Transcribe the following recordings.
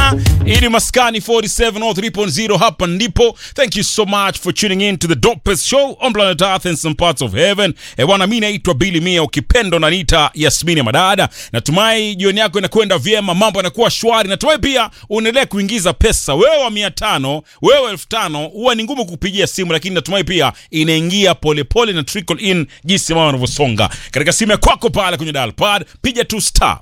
sana ili maskani 4703.0 hapa ndipo thank you so much for tuning in to the dopest show on planet earth and some parts of heaven e bwana mi naitwa bili mia ukipendo na nita yasmini madada natumai jioni yako inakwenda vyema mambo yanakuwa shwari natumai pia unaendelea kuingiza pesa wewe wa mia tano wewe elfu tano huwa ni ngumu kupigia simu lakini natumai pia inaingia polepole na trickle in jinsi mambo yanavyosonga katika simu ya kwako pale kwenye dial pad piga tu star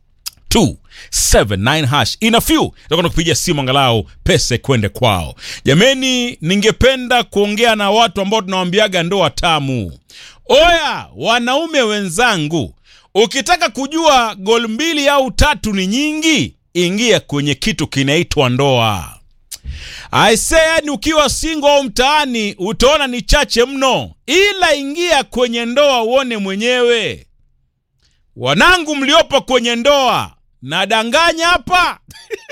279 hash ina few takwenda kupiga simu angalau pesa kwende kwao jameni ningependa kuongea na watu ambao tunawambiaga ndoa tamu oya wanaume wenzangu ukitaka kujua gol mbili au tatu ni nyingi ingia kwenye kitu kinaitwa ndoa aise yani ukiwa singo au mtaani utaona ni chache mno ila ingia kwenye ndoa uone mwenyewe wanangu mliopo kwenye ndoa nadanganya hapa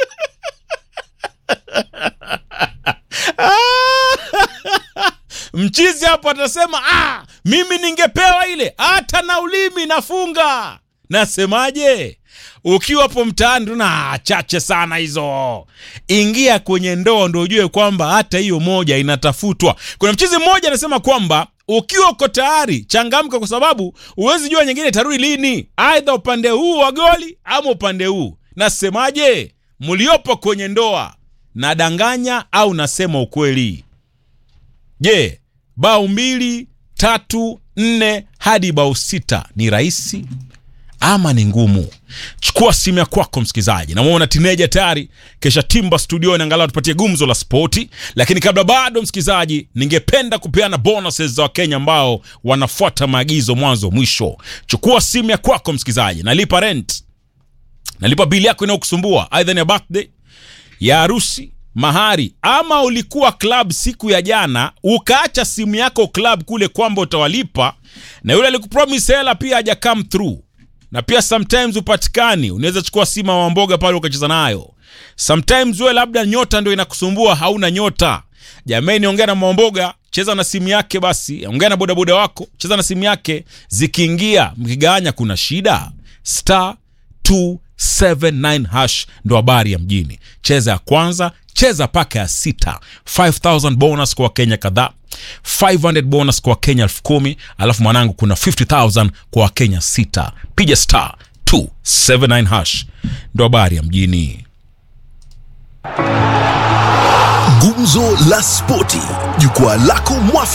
mchizi hapo atasema ah, mimi ningepewa ile hata na ulimi nafunga nasemaje ukiwapo mtaani tuna chache sana hizo ingia kwenye ndoo ndo ujue kwamba hata hiyo moja inatafutwa kuna mchizi mmoja anasema kwamba ukiwa uko tayari changamka kwa sababu huwezi jua nyingine itarudi lini aidha upande huu wa goli ama upande huu nasemaje mliopo kwenye ndoa nadanganya au nasema ukweli je bao mbili tatu nne hadi bao sita ni rahisi ama ni ngumu chukua simu ya kwako msikilizaji namwona tineja tayari kesha timba studioni angalau tupatie gumzo la spoti lakini kabla bado msikilizaji ningependa kupeana bonuses za wakenya ambao wanafuata maagizo mwanzo mwisho chukua simu ya kwako msikilizaji nalipa rent nalipa bili yako inayokusumbua aidha ni ya birthday ya harusi mahari ama ulikuwa club siku ya jana ukaacha simu yako club kule kwamba utawalipa na yule alikupromise hela pia haja come through na pia sometimes upatikani unaweza chukua simu wa mboga pale ukacheza nayo sometimes wewe labda nyota ndio inakusumbua hauna nyota jamani ongea na mamboga cheza na simu yake basi ongea na bodaboda wako cheza na simu yake zikiingia mkigawanya kuna shida star 279 hash ndo habari ya mjini cheza ya kwanza cheza paka ya sita 5000 bonus kwa wakenya kadhaa 500 bonus kwa wakenya elfu kumi alafu mwanangu kuna 50000 kwa wakenya sita piga star 279 hash ndo habari ya mjini Gumzo la Spoti, jukwaa lako mwafaka